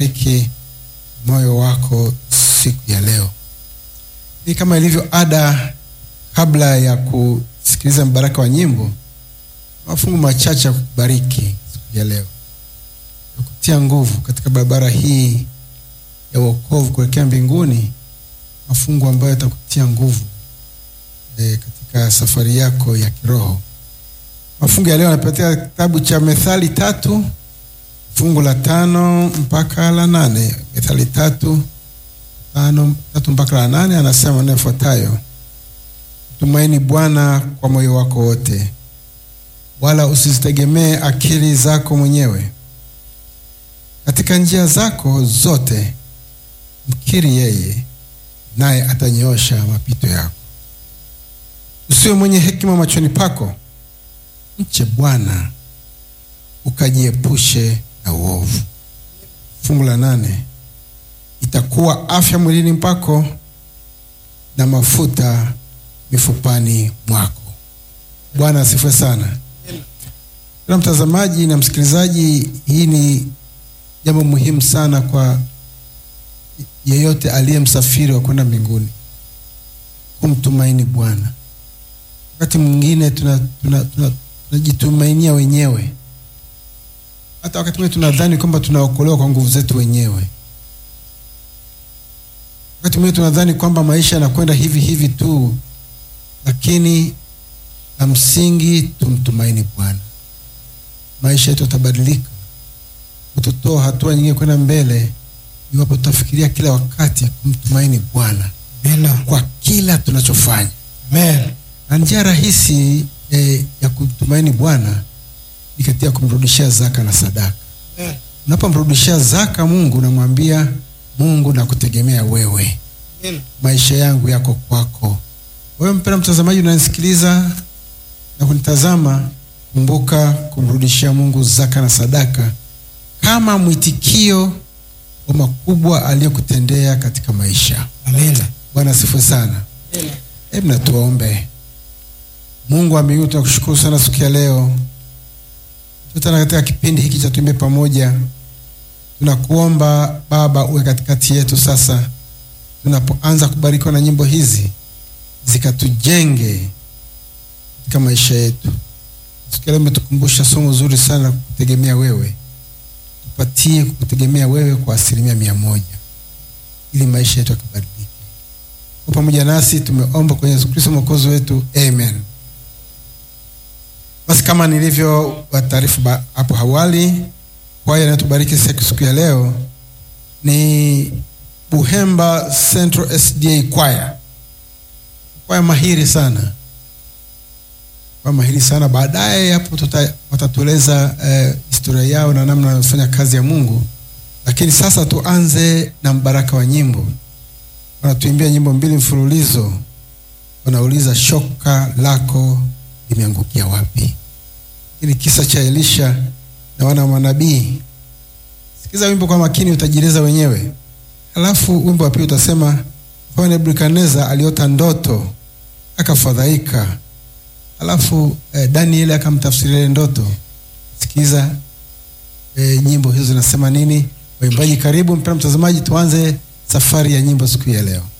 akubariki moyo wako siku ya leo. Ni kama ilivyo ada, kabla ya kusikiliza mbaraka wa nyimbo, mafungu machache ya kukubariki siku ya leo, ya kutia nguvu katika barabara hii ya wokovu kuelekea mbinguni, mafungu ambayo yatakutia nguvu e, katika safari yako ya kiroho. Mafungu ya leo yanapatia kitabu cha Methali tatu fungu la tano mpaka la nane. Methali tatu tano tatu mpaka la nane, anasema maneno yafuatayo: mtumaini Bwana kwa moyo wako wote, wala usizitegemee akili zako mwenyewe. Katika njia zako zote mkiri yeye, naye atanyoosha mapito yako. Usiwe mwenye hekima machoni pako, mche Bwana ukajiepushe na uovu. Fungu la nane, itakuwa afya mwilini mpako na mafuta mifupani mwako. Bwana asifiwe sana. Kila mtazamaji na msikilizaji, hii ni jambo muhimu sana kwa yeyote aliye msafiri wa kwenda mbinguni, kumtumaini Bwana. Wakati mwingine tunajitumainia tuna, tuna, tuna wenyewe hata wakati mwingine tunadhani kwamba tunaokolewa kwa nguvu zetu wenyewe. Wakati mwingine tunadhani kwamba maisha yanakwenda hivi hivi tu, lakini la msingi tumtumaini Bwana. Maisha yetu yatabadilika, utotoa hatua nyingine kwenda mbele, iwapo tutafikiria kila wakati kumtumaini Bwana kwa kila tunachofanya. Amen. Na njia rahisi eh, ya kumtumaini Bwana ni katika kumrudishia zaka na sadaka. Amen. Unapomrudishia zaka Mungu, unamwambia Mungu, nakutegemea wewe, Amen. maisha yangu yako kwako. Wewe mpendwa mtazamaji, unanisikiliza na kunitazama, kumbuka kumrudishia Mungu zaka na sadaka kama mwitikio wa makubwa aliyokutendea katika maisha. Amen. Bwana asifiwe sana. Hebu na tuombe. Mungu wa mbinguni, tunakushukuru sana siku ya leo tena katika kipindi hiki cha Tuimbe Pamoja, tunakuomba Baba uwe katikati yetu sasa, tunapoanza kubarikiwa na nyimbo hizi zikatujenge katika maisha yetu. Siku ya leo umetukumbusha somo zuri sana, kukutegemea wewe. Tupatie kukutegemea wewe kwa asilimia mia moja ili maisha yetu yakabadilike. Kwa pamoja nasi tumeomba kwenye Yesu Kristo mwokozi wetu, amen. Basi kama nilivyo wataarifu hapo awali, kwaya inayotubariki siku ya leo ni Buhemba Central SDA kwaya, kwaya mahiri sana, kwaya mahiri sana. Baadaye hapo watatueleza eh, historia yao na namna wanavyofanya kazi ya Mungu, lakini sasa tuanze na mbaraka wa nyimbo. Wanatuimbia nyimbo mbili mfululizo, wanauliza shoka lako limeangukia wapi? Ili kisa cha Elisha na wana wa manabii. Sikiza wimbo kwa makini, utajieleza wenyewe. Halafu wimbo wa pili utasema mfalme Nebukadneza aliota ndoto akafadhaika, halafu eh, Danieli akamtafsiria ile ndoto. Sikiza eh, nyimbo hizo zinasema nini. Waimbaji karibu, mpendwa mtazamaji, tuanze safari ya nyimbo siku ya leo.